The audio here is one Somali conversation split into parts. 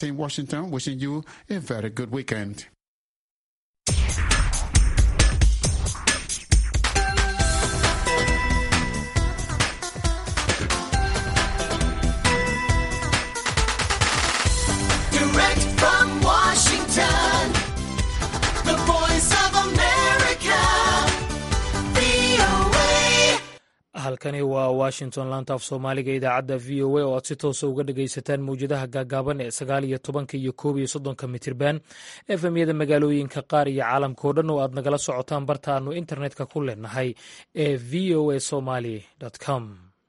in Washington, wishing you a very good weekend. Direct from Washington, the voice of America, VOA. halkani waa washington laanta af soomaaliga idaacadda v o a oo aad si toosa uga dhagaysataan mawjadaha gaagaaban ee sagaal iyo tobanka iyo koob iyo soddonka mitirban efemyada magaalooyinka qaar iyo caalamka oo dhan oo aad nagala socotaan barta aanu internetka ku leenahay ee v o a somaly com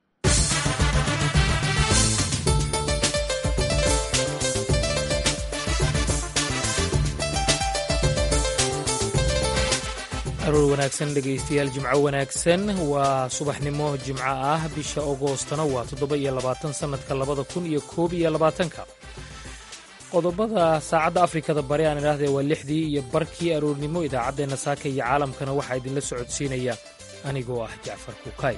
aroor wanaagsan dhegaystayaal jimco wanaagsan waa subaxnimo jimco ah bisha agoostana waa toddoba iyo labaatan sannadka labada kun iyo koob iyo labaatanka qodobada saacadda afrikada bari aan idhaahdee waa lixdii iyo barkii aroornimo idaacaddeenna saaka iyo caalamkana waxaa idinla socodsiinaya anigoo ah jacfar kuukay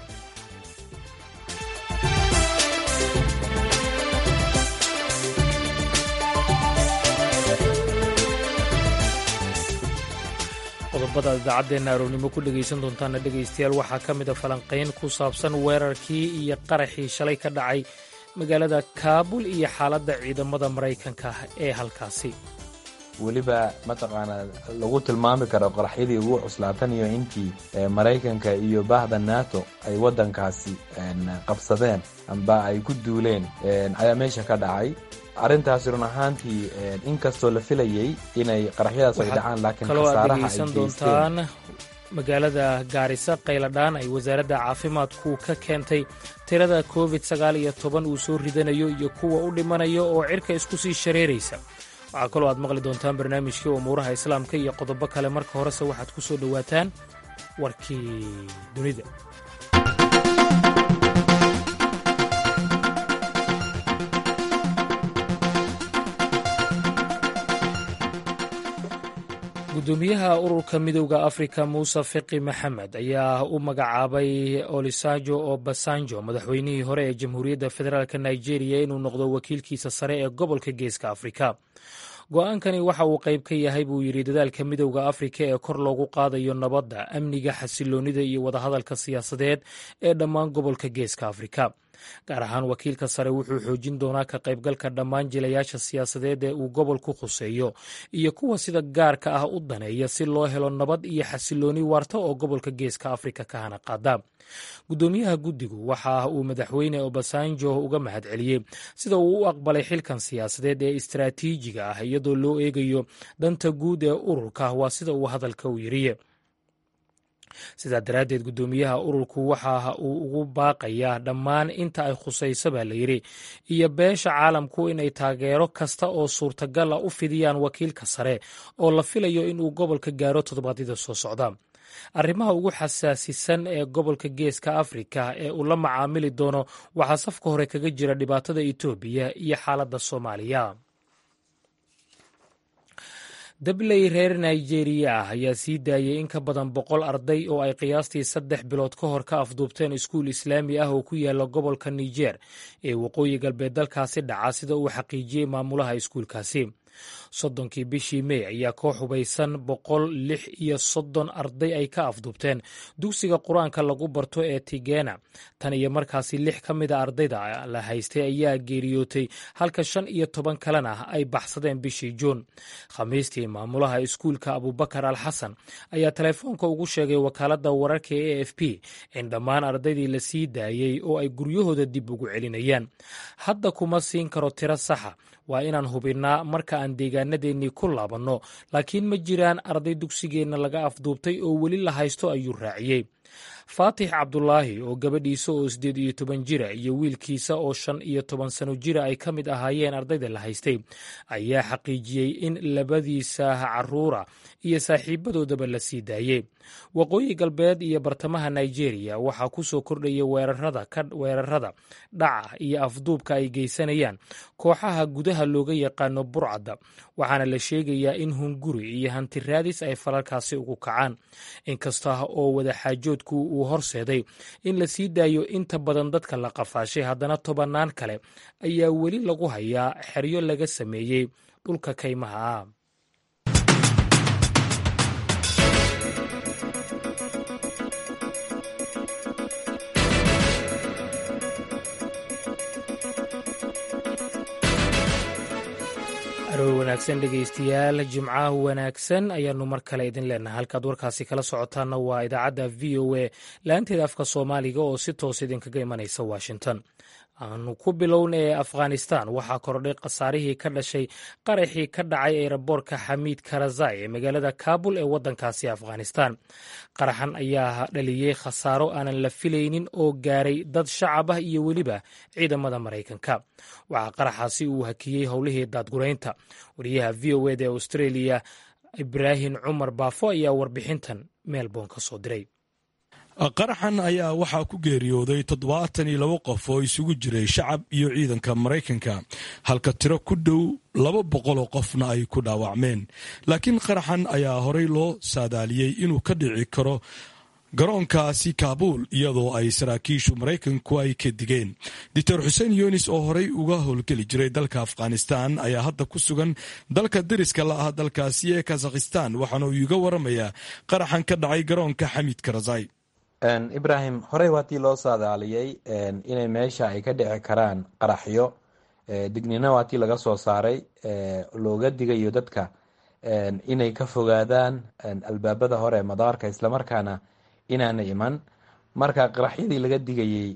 qodobada idaacaddeena aroornimo ku dhegaysan doontaana dhegaystayaal waxaa ka mid a falanqayn ku saabsan weerarkii iyo qaraxii shalay ka dhacay magaalada kaabul iyo xaaladda ciidamada maraykanka ee halkaasi weliba mataqaanaa lagu tilmaami karo qaraxyadii ugu cuslaatan iyo intii maraykanka iyo bahda nato ay waddankaasi qabsadeen amba ay ku duuleen ayaa meesha ka dhacay arrintaasi run ahaantii inkastoo la filayey inay qaraxyadaas ay dhacaan laakiin kaloo aad khasaaraha ay dhegaysan geysteen doontaan magaalada gaarisa qayladhaan ay wasaaradda caafimaadku ka keentay tirada covid sagaal iyo toban uu soo ridanayo iyo kuwa u dhimanayo oo cirka isku sii shareeraysa waxaa kaloo aad maqli doontaan barnaamijkii umuuraha islaamka iyo qodobo kale marka horese waxaad ku soo dhowaataan warkii dunida gudoomiyaha ururka midowda afrika muuse fiqi maxamed ayaa u magacaabay olisajo obasanjo madaxweynihii hore ee jamhuuriyadda federaalk nigeria inuu noqdo wakiilkiisa sare ee gobolka geeska afrika go-aankani waxa uu qayb ka yahay buu yidhi dadaalka midowda afrika ee kor loogu qaadayo nabadda amniga xasiloonnida iyo wadahadalka siyaasadeed ee dhammaan gobolka geeska afrika gaar ahaan wakiilka sare wuxuu xoojin doonaa ka qaybgalka dhammaan jilayaasha siyaasadeed ee uu gobolku khuseeyo iyo kuwa sida gaarka ah u daneeya si loo helo nabad iyo xasilooni waarta oo gobolka geeska afrika ka hana qaada gudoomiyaha guddigu waxa uu madaxweyne obasanjo uga mahadceliyey sida uu u aqbalay xilkan siyaasadeed ee istaraatiijiga ah iyadoo loo eegayo danta guud ee ururka waa sida uu hadalka u yiriye sidaa daraaddeed guddoomiyaha ururku waxa uu ugu baaqayaa dhammaan inta ay khusayso baa la yidhi iyo beesha caalamku inay taageero kasta oo suurtagal a u fidiyaan wakiilka sare oo la filayo inuu gobolka gaaro toddobaadyada soo socda arrimaha ugu xasaasisan ee gobolka geeska afrika ee uu la macaamili doono waxaa safka hore kaga jira dhibaatada etoobiya iyo xaaladda soomaaliya dabley reer nigeriya ah ayaa sii daayey in ka badan boqol arday oo ay qiyaastii saddex bilood ka hor ka afduubteen iskuul islaami ah oo ku yaala gobolka niger ee waqooyi galbeed dalkaasi dhaca sida uu xaqiijiyey maamulaha iskuulkaasi soddonkii bishii mey ayaa koox hubaysan boqol lix iyo soddon arday ay ka afduubteen dugsiga qur-aanka lagu barto ee tigena tan iyo markaasi lix ka mida ardayda la haystay ayaa geeriyootay halka shan iyo toban kalena ay baxsadeen bishii juun khamiistii maamulaha iskuulka abubakar al xasan ayaa telefoonka ugu sheegay wakaaladda wararka e f p in dhammaan ardaydii la sii daayey oo ay guryahooda dib ugu celinayaan hadda kuma siin karo tiro saxa waa inaan hubinnaa marka aan deegaanadeennii ku laabanno laakiin ma jiraan arday dugsigeenna laga afduubtay oo weli la haysto ayuu raaciyey faatix cabdulaahi oo gabadhiisa oo siddeed iyo toban jira iyo wiilkiisa oo shan iyo toban sano jira ay ka mid ahaayeen ardayda la haystay ayaa xaqiijiyey in labadiisa caruura iyo saaxiibadoodaba la sii daayey waqooyi galbeed iyo bartamaha nigeria waxaa ku soo kordhaya weerarada dhaca iyo afduubka ay geysanayaan kooxaha gudaha looga yaqaano burcadda waxaana la sheegayaa in hunguri iyo hanti raadis ay falalkaasi ugu kacaan inkasta oo wadaxaajoodku uu horseeday in la sii daayo inta badan dadka la qafaashay haddana tobannaan kale ayaa weli lagu hayaa xeryo laga sameeyey dhulka kaymaha ah aroor wanaagsan dhegaystayaal jimcaha wanaagsan ayaanu mar kale idin leenahay halkaad warkaasi kala socotaanna waa idaacadda v o a laanteeda afka soomaaliga oo si toos idinkaga imanaysa washington aanu ku bilowna ee afghanistan waxaa kordhay khasaarihii ka dhashay qaraxii ka dhacay eeraboorka xamiid karazai ee magaalada kabul ee waddankaasi afghanistan qaraxan ayaa dhaliyey khasaaro aanan la filaynin oo gaaray dad shacab ah iyo weliba ciidamada maraykanka waxaa qaraxaasi uu hakiyey howlihii daadguraynta wariyaha v o eda ee australia ibraahim cumar baafo ayaa warbixintan melbourne ka soo diray qaraxan ayaa waxaa ku geeriyooday toddobaatan iyo labo qof oo isugu jiray shacab iyo ciidanka maraykanka halka tiro ku dhow laba boqol oo qofna ay ku dhaawacmeen laakiin qaraxan ayaa horey loo saadaaliyey inuu ka dhici karo garoonkaasi kaabuul iyadoo ay saraakiishu maraykanku ay ka digeen doctor xuseen yunis oo horey uga howlgeli jiray dalka afghanistan ayaa hadda ku sugan dalka dariska la ah dalkaasi ee kazakhistan waxaana uu iga waramayaa qaraxan ka dhacay garoonka xamiid karazai ibrahim horey waatii loo saadaaliyey inay meesha ay ka dhici karaan qaraxyo dignina waatii laga soo saaray looga digayo dadka inay ka fogaadaan albaabada hore ee madaarka islamarkaana inaana iman marka qaraxyadii laga digayey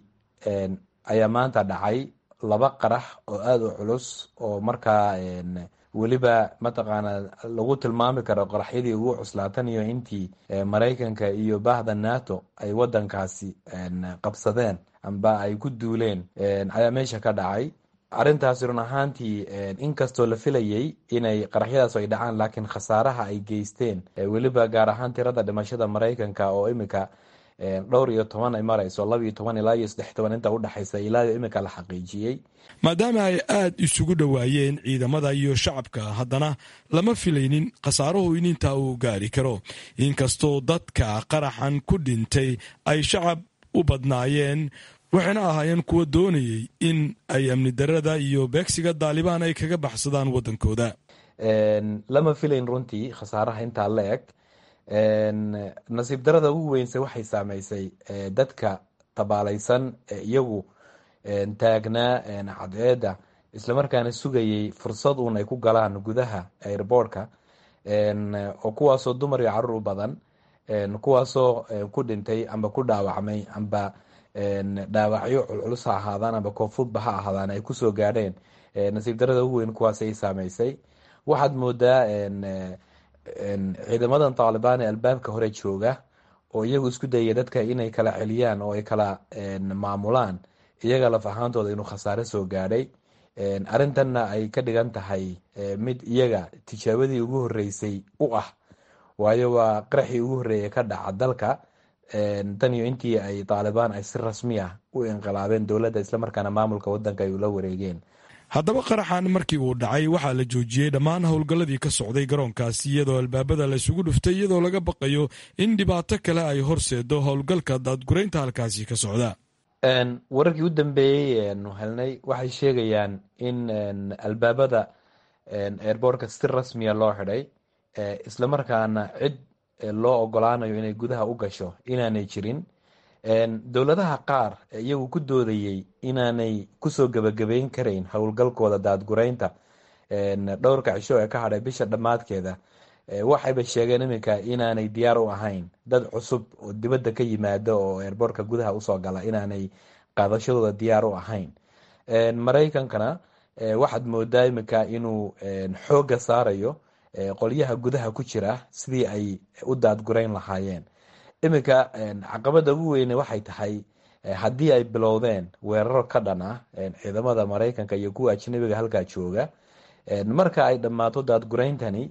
ayaa maanta dhacay laba qarax oo aada u culus oo markaa weliba mataqaana lagu tilmaami karo qaraxyadii ugu cuslaatan iyo intii maraykanka iyo bahda nato ay wadankaasi qabsadeen amba ay ku duuleen ayaa meesha ka dhacay arrintaasi run ahaantii inkastoo la filayey inay qaraxyadaas ay dhacaan laakiin khasaaraha ay geysteen weliba gaar ahaan tirada dhimashada maraykanka oo imika dhowr iyo toban ay marayso laba iyo toban ilaa iyo saddex toban inta udhexaysa ilaa imika la xaqiijiyey maadaama ay aad isugu dhowaayeen ciidamada iyo shacabka haddana lama filaynin khasaaruhu in intaa uu gaari karo inkastoo dadka qaraxan ku dhintay ay shacab u badnaayeen waxayna ahaayeen kuwa doonayey in ay amni darada iyo beegsiga daalibaan ay kaga baxsadaan waddankooda lama filayn runtii khasaaraha intaa la eg nasiib darada ugu weynse waxay saameysay dadka tabaalaysan ee iyagu taagnaa cadceedda islamarkaana sugayey fursad uun ay ku galaan gudaha airboortka oo kuwaasoo dumar iyo caruur u badan kuwaasoo ku dhintay amba ku dhaawacmay amba dhaawacyo culculus ha ahaadaan amba koonfudba ha ahaadaan ay kusoo gaadheen nasiib darada ugu weyn kuwaas ay saameysay waxaad moodaa ciidamadan taalibaan ee albaabka hore jooga oo iyagu isku dayaya dadka inay kala celiyaan oo ay kala maamulaan iyaga laf ahaantooda inuu khasaare soo gaadhay arrintanna ay ka dhigan tahay mid iyaga tijaabadii ugu horeysay u ah waayo waa qaraxii ugu horreeyay ka dhaca dalka tan iyo intii ay taalibaan ay si rasmi ah u inqilaabeen dowladda islamarkaana maamulka wadanka ay ula wareegeen haddaba qaraxan markii uu dhacay waxaa la joojiyey dhammaan howlgalladii ka socday garoonkaasi iyadoo albaabada la isugu dhuftay iyadoo laga baqayo in dhibaato kale ay horseedo howlgalka daadguraynta halkaasi ka socda wararkii u dambeeyey nu helnay waxay sheegayaan in albaabada airboortka si rasmiya loo xidhay islamarkaana cid loo ogolaanayo inay gudaha u gasho inaanay jirin dowladaha qaar iyagu ku doodayey inaanay kusoo gebagabeyn karayn howlgalkooda daadguraynta dhowrka cisho ee ka hadhay bisha dhammaadkeeda waxayba sheegeen iminka inaanay diyaar u ahayn dad cusub oo dibadda ka yimaada oo eerboorka gudaha usoo gala inaanay qaadashadooda diyaar u ahayn maraykankana waxaad moodaa iminka inuu xooga saarayo qolyaha gudaha ku jira sidii ay u daadgurayn lahaayeen iminka caqabada ugu weyne waxay tahay haddii ay bilowdeen weeraro ka dhan ah ciidamada maraykanka iyo kuwa ajnabiga halkaa jooga marka ay dhammaato daadgurayntani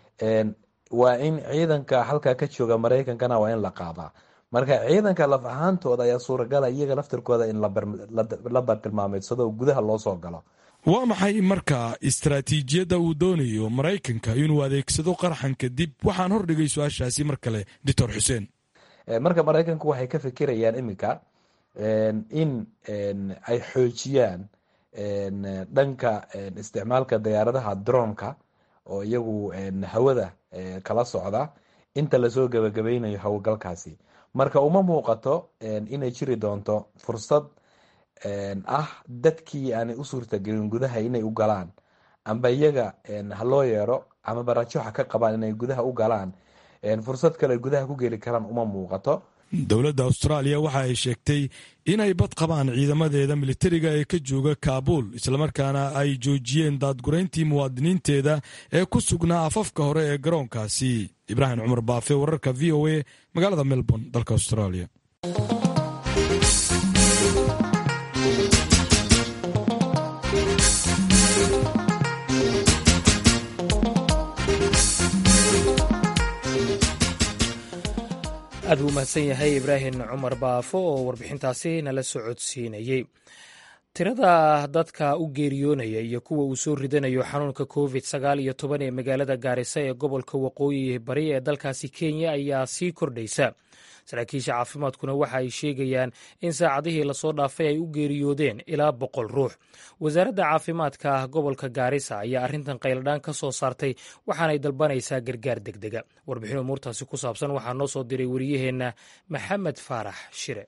waa in ciidanka halkaa ka jooga maraykankana waa in la qaadaa marka ciidanka laf ahaantooda ayaa suuragala iyaga laftirkooda in la bartilmaameedsado gudaha loo soo galo waa maxay marka istaraatiijiyadda uu doonayo maraykanka inuu adeegsado qaraxan kadib waxaan hordhigay su-aashaasi mar kale doctor xuseen marka maraykanku waxay ka fikirayaan iminka in ay xoojiyaan dhanka isticmaalka diyaaradaha dronka oo iyagu hawada kala socda inta lasoo gabagabeynayo howlgalkaasi marka uma muuqato inay jiri doonto fursad ah dadkii aanay u suurtagelin gudaha inay u galaan amba iyaga ha loo yeero amaba rajo ha ka qabaan inay gudaha u galaan fursad kale gudaha ku geli karaan uma muuqato dowladda austraaliya waxa ay sheegtay inay bad qabaan ciidamadeeda militariga ee ka jooga kaabuul islamarkaana ay joojiyeen daadgurayntii muwaadiniinteeda ee ku sugnaa afafka hore ee garoonkaasi ibraahim cumar baafe wararka v o a magaalada melbourne dalka australia aad buu umahadsan yahay ibraahim cumar baafo oo warbixintaasi nala socodsiinayey tirada dadka u geeriyoonaya iyo kuwa uu soo ridanayo xanuunka covid sagaal iyo toban ee magaalada gaarisa ee gobolka waqooyi bari ee dalkaasi kenya ayaa sii kordhaysa saraakiisha caafimaadkuna waxa ay sheegayaan in saacadihii lasoo dhaafay ay u geeriyoodeen ilaa boqol ruux wasaaradda caafimaadka gobolka gaarisa ayaa arrintan qayladhaan ka soo saartay waxaanay dalbanaysaa gargaar degdega warbixin umuurtaasi ku saabsan waxaa noo soo diray wariyaheenna maxamed faarax shire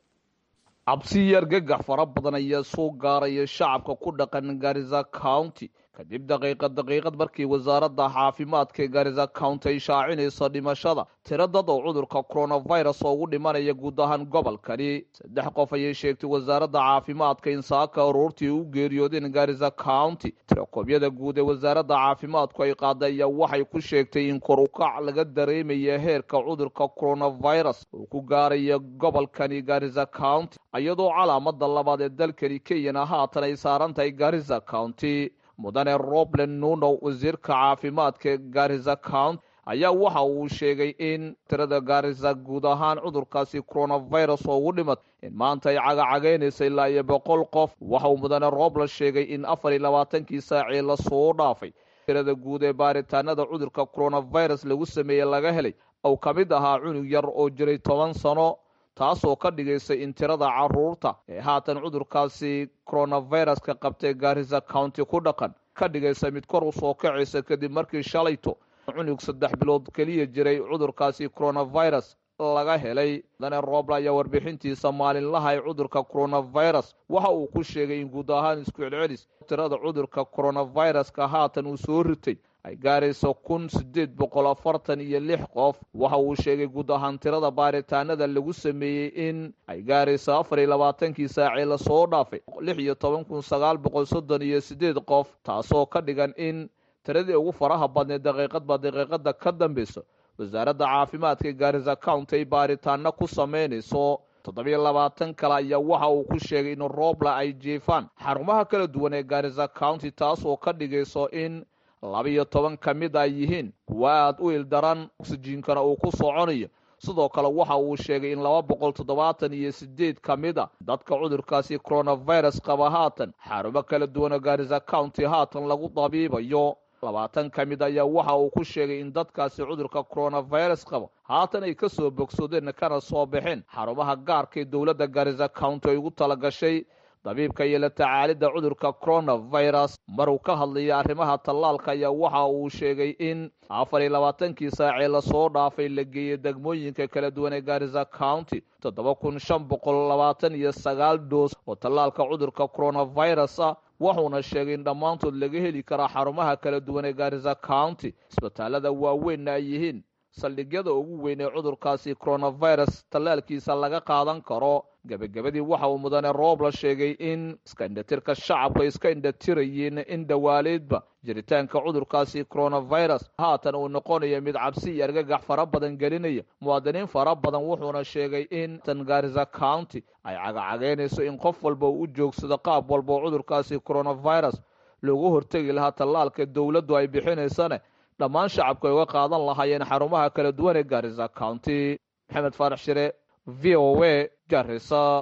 cabsi iyo argagax fara badan ayaa soo gaaraya shacabka ku dhaqan garisa county kadib daqiiqad daqiiqad markii wasaaradda caafimaadka ee garisa county ay shaacinayso dhimashada tiro dad oo cudurka coronavirus oo ugu dhimanaya guud ahaan gobolkani saddex qof ayay sheegtay wasaaradda caafimaadka in saaka aroortii u geeriyoodeen garisa county tirakoobyada guud ee wasaaradda caafimaadku ay qaaday ayaa waxay ku sheegtay in kor ukac laga dareemaya heerka cudurka coronavirus uu ku gaaraya gobolkani garisa county iyadoo calaamada labaad ee dalkani kenyana haatan ay saaran tahay garisa county mudane roblen nuno wasiirka caafimaadka ee garisa county ayaa waxa uu sheegay in tirada garisa guud ahaan cudurkaasi coronavirus oo ugu dhimat in maanta ay cagacagaynaysa ilaa iyo boqol qof waxa uu mudane roblen sheegay in afar iyo labaatankii saacii lasoo dhaafay tirada guud ee baaritaanada cudurka coronavirus lagu sameeyey laga helay ou ka mid ahaa cunug yar oo jiray toban sano taasoo ka dhigaysa in tirada caruurta ee haatan cudurkaasi coronaviruska qabtay garisa county ku dhaqan ka dhigaysa mid kor u soo kacaysa kadib markii shalayto cunug saddex bilood keliya jiray cudurkaasi coronavirus laga helay mudane roobla ayaa warbixintiisa maalinlaha ee cudurka coronavirus waxa uu ku sheegay in guud ahaan isku celcelis tirada cudurka coronaviruska haatan uu soo ritay ay gaarayso kun sideed boqol afartan iyo lix qof waxa uu sheegay guud ahaan tirada baaritaanada lagu sameeyey in ay gaarayso afar iyo labaatankii saacee lasoo dhaafay lix iyo toban kun sagaal boqol soddon iyo sideed qof taasoo ka dhigan in tiradii ugu faraha badneed daqiiqadba daqiiqada ka dambeyso wasaaradda caafimaadka gaarisa county ay baaritaano ku sameynayso toddobiyo labaatan kale ayaa waxa uu ku sheegay in roobla ay jiifaan xarumaha kala duwan ee gaarisa county taasoo ka dhigayso in labiyo toban ka mid ay yihiin kuwa aada u ildaran oksijiinkana uu ku soconayo sidoo kale waxa uu sheegay in laba boqol toddobaatan iyo sideed ka mid a dadka cudurkaasi coronavirus qaba haatan xarumo kala duwanoo gaarisa county haatan lagu dabiibayo labaatan ka mid ayaa waxa uu ku sheegay in dadkaasi cudurka coronavirus qabo haatan ay ka soo bogsoodeen kana soo baxeen xarumaha gaarka ee dowladda gaarisa county ay ugu talagashay dabiibka iyo la tacaalidda cudurka coronavirus maruu ka hadlaya arrimaha tallaalka ayaa waxa uu sheegay in afar iyo labaatankii saacee lasoo dhaafay la geeyey degmooyinka kala duwan ee gaarisa county toddoba kun shan boqol labaatan iyo sagaal doos oo tallaalka cudurka coronavirus ah wuxuuna sheegay in dhammaantood laga heli karaa xarumaha kala duwan ee gaarisa county isbitaalada waaweynna ay yihiin saldhigyada ugu weyn ee cudurkaasi coronavirus tallaalkiisa laga qaadan karo gebagabadii waxa uu mudane roobla sheegay in iska indhatirka shacabku ay iska indhatirayeen in dhawaaleedba jiritaanka cudurkaasi coronavirus haatan uu noqonayo mid cabsi iyo argagax fara badan gelinaya muwaadiniin fara badan wuxuuna sheegay in tan gaarisa county ay cagacagaynayso in qof walba uu u joogsado qaab walba oo cudurkaasi coronavirus loogu hortegi lahaa tallaalka dowladdu ay bixinaysane dhammaan shacabku ay uga qaadan lahaayeen xarumaha kala duwan ee gaarisa county maxamed faarax shire v o a garisa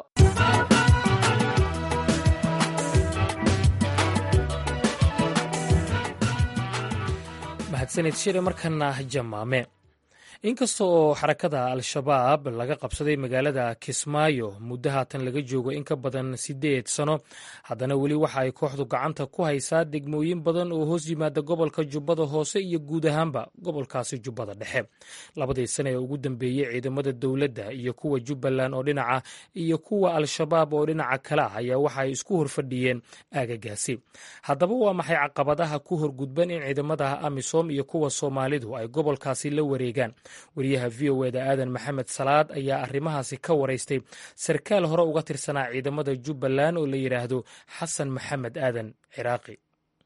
mahadsanid shire markana jamaame inkasta oo xarakada al-shabaab laga qabsaday magaalada kismaayo muddo haatan laga joogo in ka badan siddeed sano haddana weli waxa ay kooxdu gacanta ku haysaa degmooyin badan oo hoos yimaada gobolka jubbada hoose iyo guud ahaanba gobolkaasi jubbada dhexe labadii sane ee ugu dambeeyey ciidamada dowladda iyo kuwa jubbaland oo dhinaca iyo kuwa al-shabaab oo dhinaca kale ah ayaa waxa ay isku horfadhiyeen aagagaasi haddaba waa maxay caqabadaha ku horgudban in ciidamada amisom iyo kuwa soomaalidu ay gobolkaasi la wareegaan wariyaha v o eda aadan maxamed salaad ayaa arrimahaasi ka waraystay sarkaal hore uga tirsanaa ciidamada jubbaland oo la yidhaahdo xasan maxamed aadan ciraaqi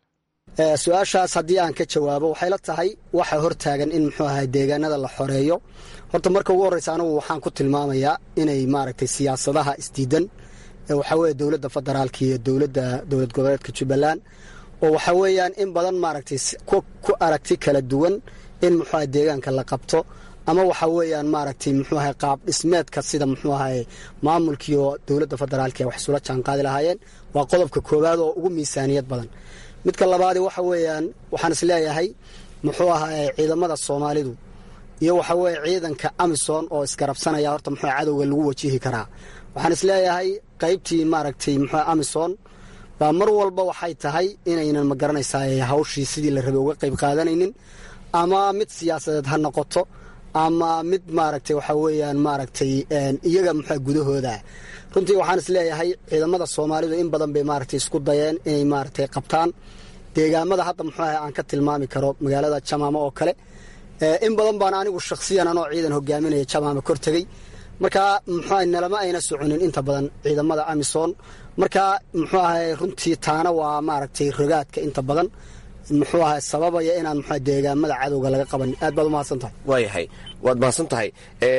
su-aashaas haddii aan ka jawaabo waxay la tahay waxa hortaagan in muxuu ahay deegaanada la xoreeyo horta marka ugu horreysa anigu waxaan ku tilmaamayaa inay maaragtay siyaasadaha isdiidan waxaa weeye dowladda federaalka iyo dowladda dowlad goboleedka jubbaland oo waxaa weeyaan in badan maaragtay ku aragti kala duwan in muxuu ahay deegaanka la qabto ama waxa weeyaan maaragtay muxuu ahay qaab dhismeedka sida muxuu ahay maamulkiiyo dowladda federaalka wax isula jaanqaadi lahaayeen waa qodobka koowaad oo ugu miisaaniyad badan midka labaadi waxa weeyaan waxaan isleeyahay muxuu ahay ciidamada soomaalidu iyo waxa weeye ciidanka amison oo isgarabsanaya horta muxuu cadowga lagu wajihi karaa waxaan isleeyahay qaybtii maaragtay muxuu amison baa mar walba waxay tahay inaynan ma garanaysaa hawshii sidii la rabay uga qayb qaadanaynin ama mid siyaasadeed ha noqoto ama mid maaragtay waxa weeyaan maaragtay iyaga muxua gudahooda runtii waxaan isleeyahay ciidamada soomaalidu in badan bay maaragtay isku dayeen inay maaragtay qabtaan deegaamada hadda muxuu ahay aan ka tilmaami karo magaalada jamaama oo kale in badan baan anigu shakhsiyan anoo ciidan hogaaminaya jamaama kor tegey marka muxuu ahay nalama ayna soconin inta badan ciidamada amison marka muxuu ahay runtii taana waa maaragtay rogaadka inta badan muxuu ahay sababaya inaan muxua deegaamada cadowga laga qaban aad baad umahadsan tahay waayahay waad mahadsan tahay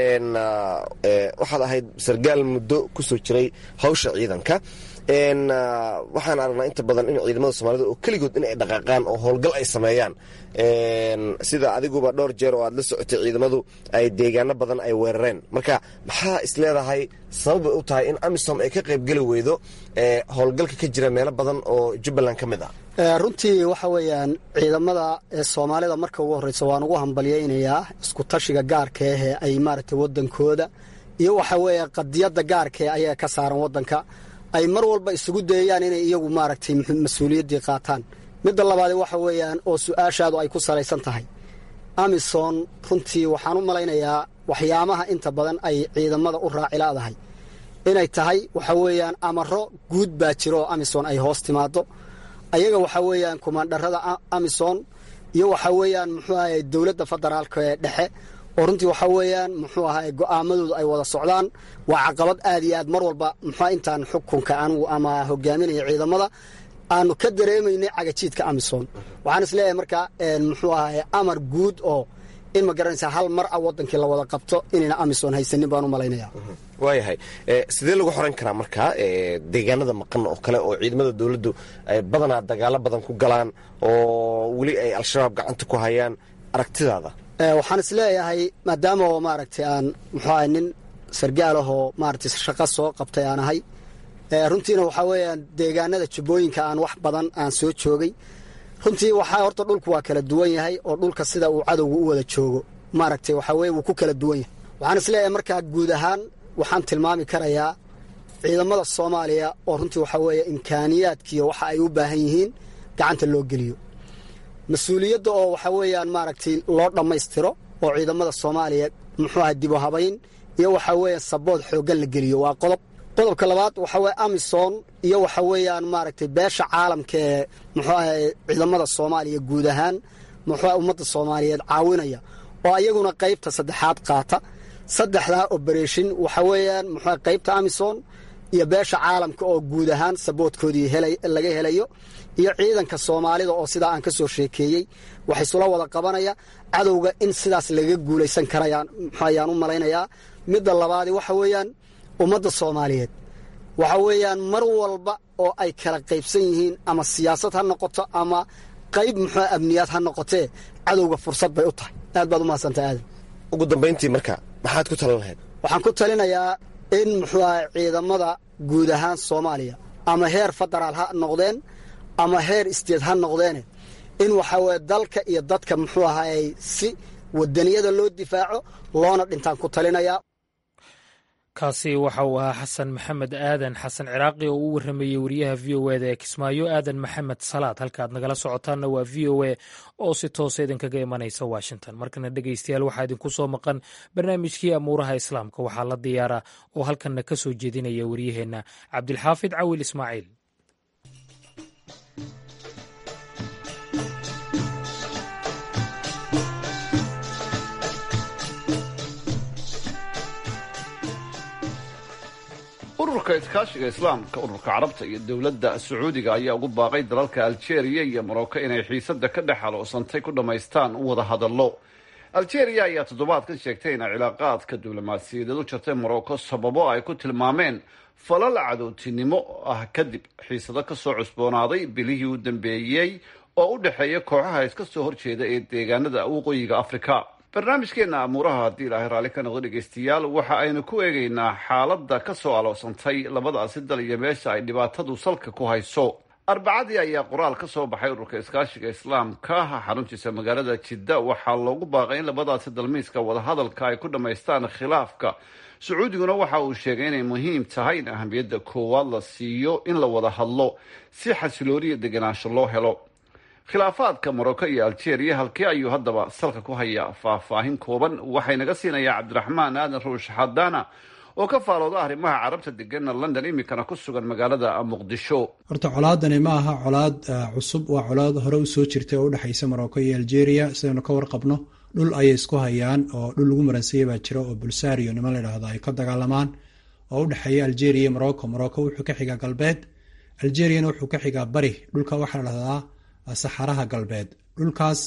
waxaad ahayd sargaal muddo ku soo jiray hawsha ciidanka waxaan aragnaa inta badan in ciidamada soomaalida oo keligood in ay dhaqaaqaan oo howlgal ay sameeyaan sida adiguba dhowr jeer oo aad la socotay ciidamadu ay deegaano badan ay weerareen marka maxaa isleedahay sababbay u tahay in amisom ay ka qaybgeli weydo howlgalka ka jira meelo badan oo jubbaland ka mid ah runtii waxa weeyaan ciidamada soomaalida marka ugu horreysa waan ugu hambalyaynayaa isku tashiga gaarka ahee ay maaragtay waddankooda iyo waxa weeye qadiyadda gaarkae ayaga ka saaran waddanka ay mar walba isugu dayayaan inay iyagu maaragtay mas-uuliyaddii qaataan midda labaad waxa weeyaan oo su-aashaadu ay ku salaysan tahay amison runtii waxaan u malaynayaa waxyaabaha inta badan ay ciidamada u raacilaadahay inay tahay waxa weeyaan amaro guud baa jiro oo amison ay hoos timaado ayaga waxa weeyaan kumaandharada amison iyo waxa weeyaan muxuu ahay dowladda federaalka ee dhexe oo runtii waxa weeyaan muxuu ahay go'aamadoodu ay wada socdaan waa caqabad aad iyo aad mar walba muxua intaan xukunka anugu ama hogaaminaya ciidamada aanu ka dareemaynay cagajiidka amison waxaan isleeyahay marka muxuu ahay amar guud oo in ma garanaysaa hal mar a wadankii la wada qabto inayna amison haysanin baan u malaynaya waayahay sidee lagu xoran karaa markaa deegaanada maqan oo kale oo ciidamada dowladdu ay badanaa dagaalo badan ku galaan oo weli ay al-shabaab gacanta ku hayaan aragtidaada waxaan isleeyahay maadaama oo maaragtay aan muxuu ahay nin sargaalahoo maaragtay shaqo soo qabtay aan ahay runtiina waxaa weeyaan deegaanada jubbooyinka aan wax badan aan soo joogay runtii waxaa horta dhulku waa kala duwan yahay oo dhulka sida uu cadowga u wada joogo maaragtay waxaa weye wuu ku kala duwan yahay waxaan isleeyahay markaa guud ahaan waxaan tilmaami karayaa ciidamada soomaaliya oo runtii waxaa weeye imkaaniyaadkiiyo waxa ay u baahan yihiin gacanta loo geliyo mas-uuliyadda oo waxaa weeyaan maaragtay loo dhammaystiro oo ciidamada soomaaliya muxuu aha dibu habayn iyo waxaa weeye sabood xooggan la geliyo waa qodob qodobka labaad waxaa weye amison iyo waxa weeyaan maaragtay beesha caalamka ee muxuu ahay ciidamada soomaaliya guud ahaan muxuu ummadda soomaaliyeed caawinaya oo ayaguna qaybta saddexaad qaata saddexdaa obereshin waxa weeyaan muxuu qaybta amison iyo beesha caalamka oo guud ahaan saboodkoodii laga helayo iyo ciidanka soomaalida oo sidaa aan ka soo sheekeeyey wax isula wada qabanaya cadowga in sidaas laga guulaysan karayaan ayaan u malaynayaa midda labaadi waxa weeyaan ummadda soomaaliyeed waxa weeyaan mar walba oo ay kala qaybsan yihiin ama siyaasad ha noqoto ama qayb muxuu amniyaad ha noqotee cadowga fursad bay u tahay aad baad u mahadsantahay aadan ugu dambayntii marka maxaad ku talan lahayd waxaan ku talinayaa in muxuu ahay ciidamada guud ahaan soomaaliya ama heer federaal ha noqdeen ama heer isteed ha noqdeene in waxaa weye dalka iyo dadka muxuu ahaayey si wadaniyada loo difaaco loona dhintaan ku talinayaa kaasi waxa uu ahaa xasan maxamed aadan xasan ciraaqi oo u warrameeyey wariyaha v o eda ee kismaayo aadan maxamed salaad halkaaad nagala socotaanna waa v o a oo si toosa idinkaga imanaysa washington markana dhegeystayaal waxaa idinku soo maqan barnaamijkii amuuraha islaamka waxaa la diyaaraa oo halkanna ka soo jeedinaya waryaheenna cabdilxaafid cawil ismaaciil ururka iskaashiga islaamka ururka carabta iyo dowladda sacuudiga ayaa ugu baaqay dalalka aljeeriya iyo morocco inay xiisada ka dhex haloosantay ku dhammaystaan wada hadallo aljeeriya ayaa toddobaadkan sheegtay inay cilaaqaadka diblomaasiyadeed u jartay morocco sababo ay ku tilmaameen falal cadowtinimo ah kadib xiisado kasoo cusboonaaday bilihii u dambeeyey oo u dhexeeya kooxaha iska soo horjeeda ee deegaanada waqooyiga afrika barnaamijkeena amuuraha haddii ilaahay raalli ka noqdo dhegeystayaal waxa aynu ku eegaynaa xaaladda ka soo aloosantay labadaasi dal iyo meesha ay dhibaatadu salka ku hayso arbacadii ayaa qoraal ka soo baxay ururka iskaashiga islaamka xaruntiisa magaalada jidda waxaa loogu baaqay in labadaasi dalmiiska wadahadalka ay ku dhammaystaan khilaafka sacuudiguna waxa uu sheegay inay muhiim tahay in ahamiyadda koowaad la siiyo in la wada hadlo si xasilooniya deganaansho loo helo khilaafaadka morocco iyo algeria halkee ayuu haddaba salka ku hayaa faahfaahin kooban waxaynaga siinayaa cabdiraxmaan aadan ruush xadaana oo ka faalooda arrimaha carabta degana london iminkana ku sugan magaalada muqdisho horta colaadani ma aha colaad cusub waa colaad hore usoo jirtay oo udhexaysa morocco iyo algeria sidaynu ka warqabno dhul ayay isku hayaan oo dhul lagu maransaya baa jira oo bulsario niman ladhaahdo ay ka dagaalamaan oo udhexeeya algeria iyo morocco morocco wuxuu ka xigaa galbeed algeriana wuxuu ka xigaa bari dhulka waxaa la dhahdaa saxaraha galbeed dhulkaas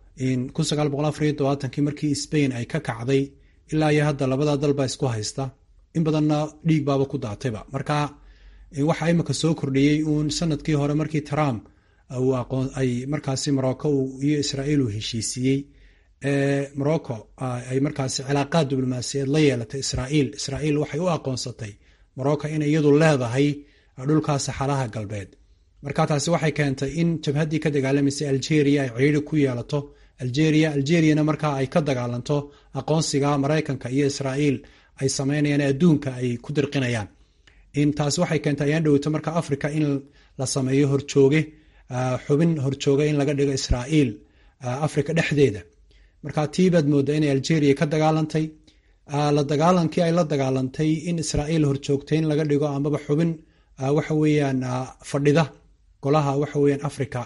kii markii spain ay ka kacday ilaa iyo hadda labada dalba isku haysta in badanna dhiig baaba ku daatayba marka waxaa imika soo kordhiyey uun sanadkii hore markii trump ay markaasi morocco iyo israel uu heshiisiiyey morocco ay markaasi cilaaqaad diblomaasiyeed la yeelatay israel israel waxay u aqoonsatay morocco inay iyadu leedahay dhulkaa saxaraha galbeed marka taasi waxay keentay in jabhaddii ka dagaalamaysay algeria ay ciiri ku yeelato algeria algeriana markaa ay ka dagaalanto aqoonsiga maraykanka iyo israel ay sameynayaan adduunka ay ku dirqinayaan taasi waxay keentay ayaan dhoweyto marka africa in la sameeyo horjooge xubin horjooge in laga dhigo israel africa dhexdeeda marka tiibaad mooda inay algeria ka dagaalantay la dagaalankii ay la dagaalantay in israel horjoogtay in laga dhigo amaba xubin waxa weeyaan fadhida golaha waxa weeyaan africa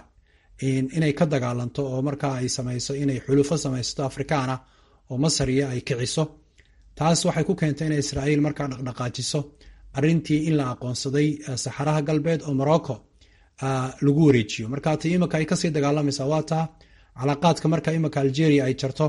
inay ka dagaalanto oo markaa ay samayso inay xulufo samaysato afrikaana oo masar iyo ay kiciso taas waxay ku keentay inay israel markaa dhaqdhaqaajiso arintii in la aqoonsaday saxaraha galbeed oo morocco lagu wareejiyo marka ti imika ay kasii dagaalamaysa waa taa calaaqaadka marka imika algeria ay jarto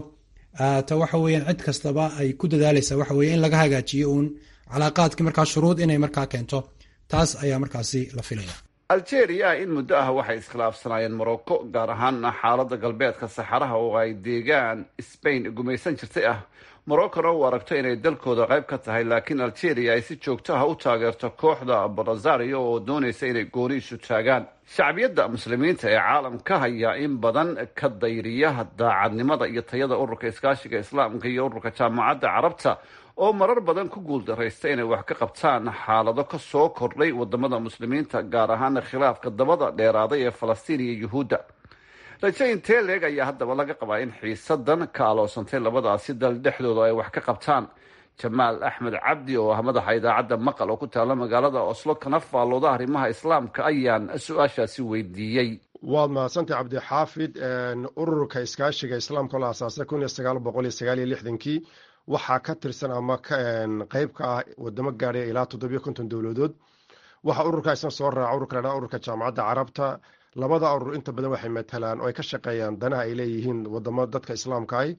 ta waxa weeyaan cid kastaba ay ku dadaalaysa waxa weye in laga hagaajiyo uun calaaqaadkii markaa shuruud inay markaa keento taas ayaa markaasi la filaya algeria in muddo ah waxay iskhilaafsanaayeen morocco gaar ahaana xaaladda galbeedka saxaraha oo ay deegaan spain gumaysan jirtay ah moroccona uu aragto inay dalkooda qayb ka tahay laakiin algeria ay si joogto ah u taageerto kooxda barazario oo doonaysa inay gooni isu taagaan shacbiyadda muslimiinta ee caalamka ayaa in badan ka dayriya daacadnimada iyo tayada ururka iskaashiga islaamka iyo ururka jaamacadda carabta oo marar badan ku guuldaraysta inay wax ka qabtaan xaalado ka soo kordhay wadamada muslimiinta gaar ahaana khilaafka dabada dheeraaday ee falastiin iyo yuhuudda raje intee leeg ayaa haddaba laga qabaa in xiisadan ka aloosantay labadaasi dal dhexdooda ay wax ka qabtaan jamaal axmed cabdi oo ah madaxa idaacadda maqal oo ku taala magaalada oslo kana faallooda arrimaha islaamka ayaan su-aashaasi weydiiyey waad mahadsantay cabdixaafid ururka iskaashiga islaamka oo la asaasay kun iyo sagaal boqol iyo sagaal iyo lixdankii waxaa ka tirsan ama qeyb ka ah wadamo gaadhaya ilaa toddobiyo konton dowladood waxaa ururka isna soo raaca ururka ladhaa ururka jaamacadda carabta labada urur inta badan waxay matalaan oo ay ka shaqeeyaan danaha ay leeyihiin wadamo dadka islaamka ah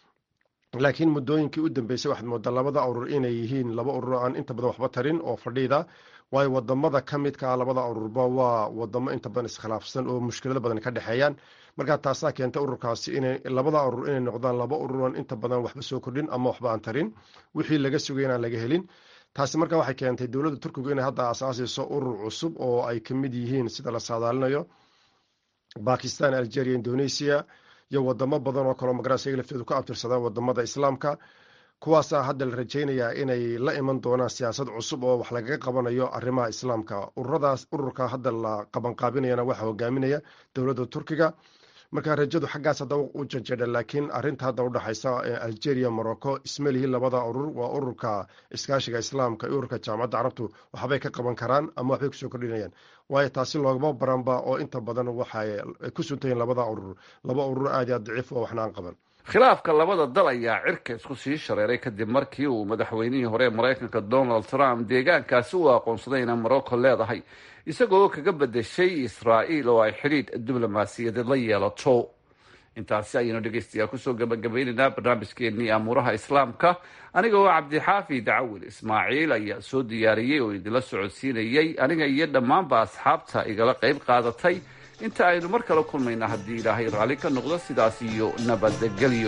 laakiin muddooyinkii u dambeysay waxaad moodaa labada urur inay yihiin laba urur aan inta badan waxba tarin oo fadhiida waayo wadamada ka midka ah labada ururba waa wadamo inta badan iskhilaafsan oo mushkilado badan ka dhexeeyaan markaa taasaa keenta ururkaasi inay labada urur inay noqdaan laba ururan inta badan waxba soo kordhin ama waxba aan tarin wixii laga sugay inaan laga helin taasi markaa waxay keentay dowladda turkigu inay hadda asaasayso urur cusub oo ay kamid yihiin sida la saadaalinayo bakistan algeria indonesia iyo wadamo badan oo kaleo magaras iyaga laftoodu ka abtirsadaan wadamada islaamka kuwaasaa hadda la rajaynayaa inay la iman doonaan siyaasad cusub oo wax lagaga qabanayo arrimaha islaamka ururadaas ururka hadda la qabanqaabinayana waxaa hogaaminaya dowladda turkiga marka rajadu xaggaas hadda u janjeedha laakiin arinta hadda udhexaysa algeria morocco ismalihi labada urur waa ururka iskaashiga islaamka iyo ururka jaamacadda carabtu waxbay ka qaban karaan ama waxbay kusoo kordhinayaan waayo taasi loogama baranba oo inta badan waxay ku suntayiin labada urur laba urur aad iyo aad daciif oo waxna aan qaban khilaafka labada dal ayaa cirka isku sii shareeray kadib markii uu madaxweynihii hore ee maraykanka donald trump deegaankaasi u aqoonsaday inay morocco leedahay isagoo kaga bedeshay israa'iil oo ay xidhiidh diblomaasiyadeed la yeelato intaasi ayaynu dhegeystayaa kusoo gabagabaynaynaa barnaamijkeenii amuuraha islaamka aniga oo cabdixaafi dacawil ismaaciil ayaa soo diyaariyey oo idinla socodsiinayey aniga iyo dhammaanba asxaabta igala qayb qaadatay inta aynu mar kale kulmayna haddii ilaahay raalli ka noqdo sidaas iyo nabadgelyo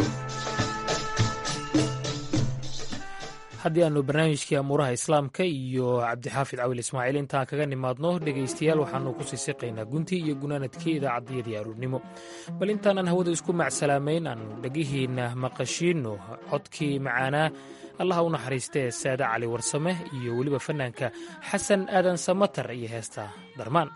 haddii aanu barnaamijkii amuuraha islaamka iyo cabdixaafid cawil ismaaciil intaan kaga nimaadno dhegaystayaal waxaanu ku sii siqaynaa guntii iyo gunaanadkii idaacaddiyadii aruurnimo bal intaanan hawada isku macsalaamayn aanu dhegihiinna maqashiinno codkii macaanaa allaha u naxariista ee saade cali warsame iyo weliba fanaanka xasan aadan samatar iyo heesta darmaan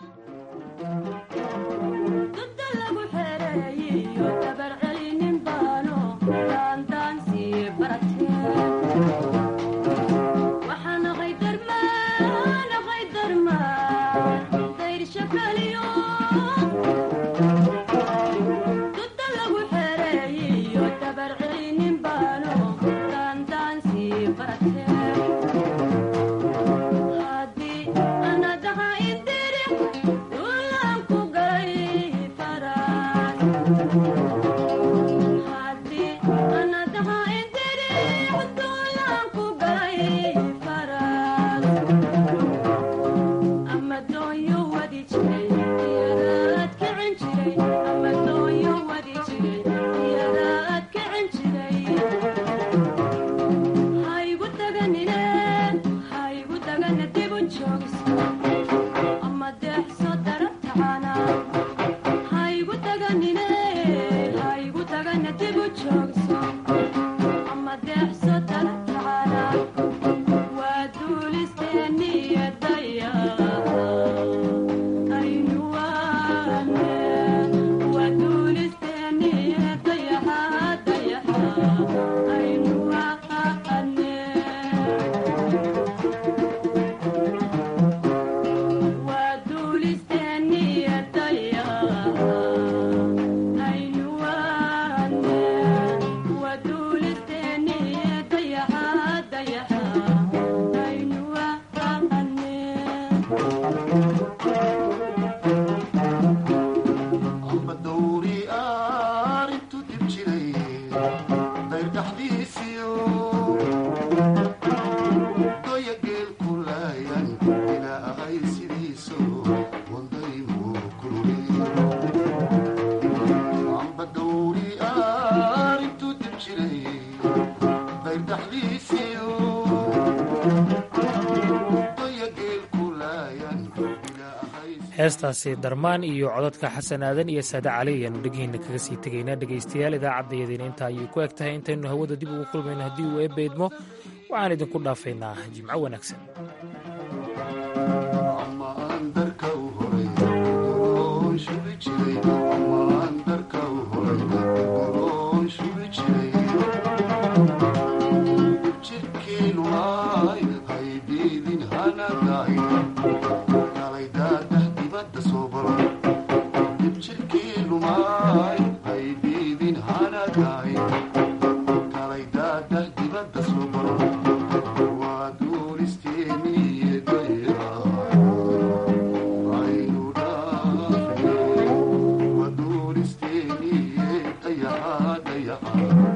heestaasi darmaan iyo codadka xasan aadan iyo saade cali ayaanu dhegihiinna kaga sii tegaynaa dhegaystayaal idaacaddayadiina intaa ayay ku eg tahay intaynu hawada dib ugu kulmayno haddii uu eebbaydmo waxaan idinku dhaafaynaa jimco wanaagsan dayaxa